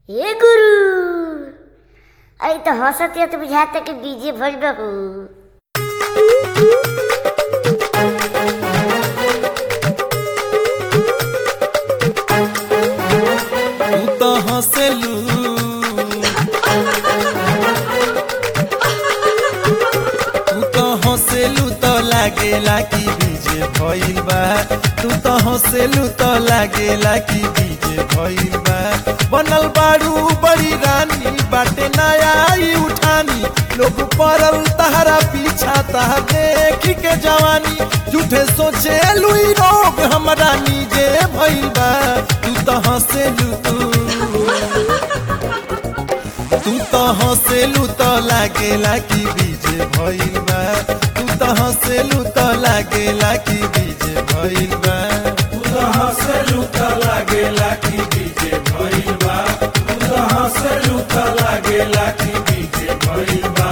हे गुरु अरे तो हंसत तो बुझाता कि डीजे भइल बा हो तू तो हंसेलू तू तो हंसेलू तो लागेला कि डीजे भइल बा तू तो हंसेलू तो लागेला कि डीजे भइल बा बनल बारू बड़ी रानी बाटे नया आई उठानी लोग पड़ल तहरा पीछा तह देखी के जवानी झूठे सोचे लुई रोग हमरा नीजे भइल बा तू तो हंसेलू तू तो हंसेलू तो लागेला कि डीजे भइल बा तू तो हंसेलू तो लागेला कि डीजे भइल बा तू तो हंसलू त लागेला कि डीजे भइल बा तू तो हंसलू त लागेला कि डीजे भइल बा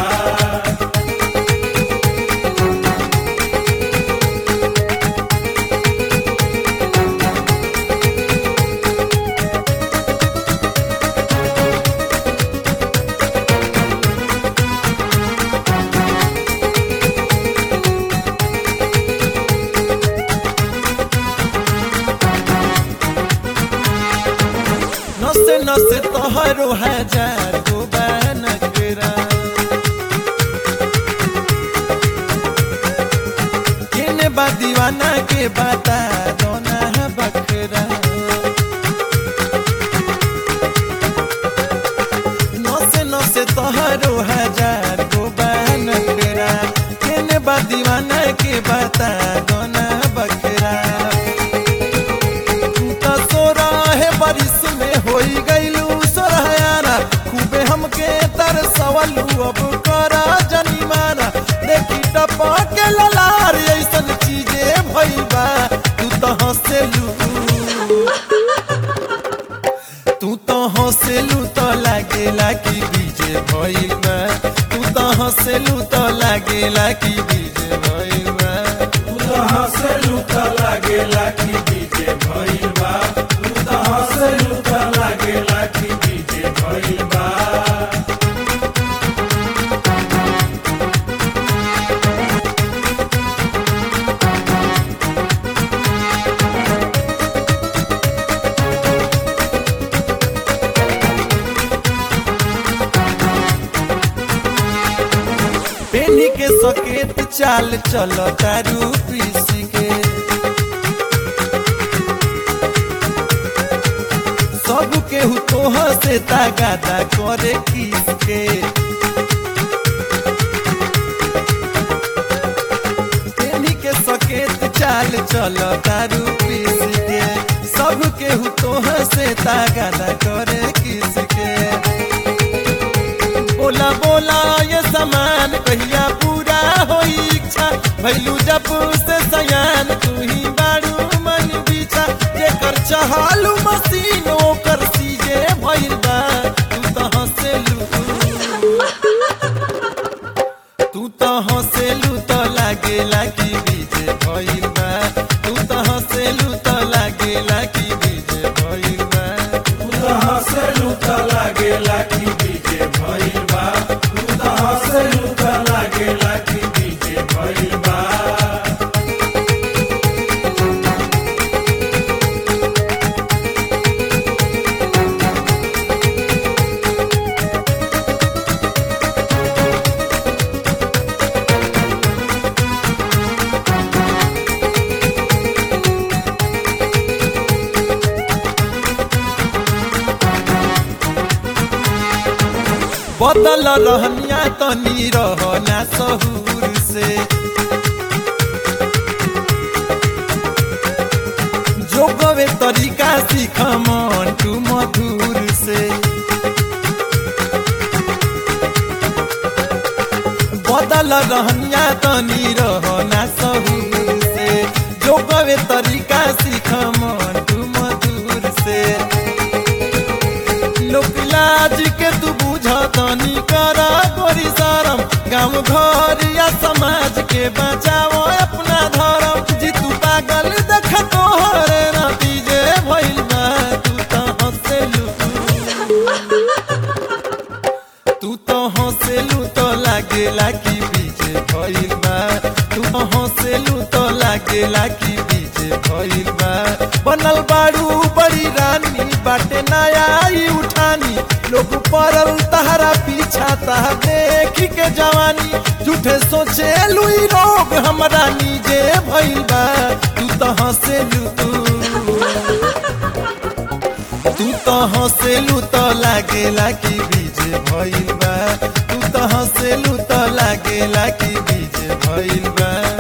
नसे नसे तोहरो हजार गो नकरा केने बा दीवाना के बता दोना बकरा नसे नसे तोहरो हजार गो नकरा केने बा दीवाना के बता दोना बकरा तू तो सोरह बारिश में होई गईलू सोरहयारा खूबे हमके तरसवलू अब करा जनी मारा देखी टपा के ललार ऐसन चीजे भइल बा तू तो हंसेलू तू तो हंसेलू तो लागेला कि डीजे भइल बा तू तो हंसेलू तो लागेला कि डीजे भइल बा तू तो हंसलू त लागेला कि डीजे भइल बा तू तो हंसलू त लागेला कि डीजे भइल बा पेनी के सकेत चाल चलो तारू पीसी के सब केहू तोह से तागादा करे किस के पेनी के सकेत चाल चलो तारू पीसी के सब केहू तोह से तागादा करे किस के बोला बोला ये सामान कहिया पूरा होई इच्छा भैलू जब से सयान तू ही बारू मन बिछा जेकर चहालू मशीन ओकर सीजे भइल बा तू तो हंसेलू तू तो हंसेलू तो लागेला कि डीजे भइल बा तू तो हंसेलू तो लागेला कि डीजे भइल बा तू तो हंसलू त लागेला कि डीजे भइल बा तू तो हंसलू त लागेला कि डीजे भइल बा बदल रहनिया तनी रहना सहूर से जोगवे तरीका सीख मन तू मधुर से बदल रहनिया तनी रहना सहूर से जोगवे तरीका सीख मन तू मधुर से लोक लाज के तू बुझतनी कर गोरी शरम गाँव घर या समाज के बचाओ अपना धर्म जी तू पागल देख तोहरे नतीजे भइल बा तू तो हंसेलू लागेला कि बीजे भइल बा तू तो हंसेलू तो लागेला कि बीजे भइल बा बनल बारू बड़ी रानी बाटे नया आई उठानी लोग पड़ल तहरा पीछा तह देख के जवानी झूठे सोचे लुई रोग हमरा नीजे भइल बा तू तो हंसेलू तू तू तो हंसेलू तो लागेला कि बीजे भइल बा तू तो हंसेलू तो लागेला कि बीजे भइल बा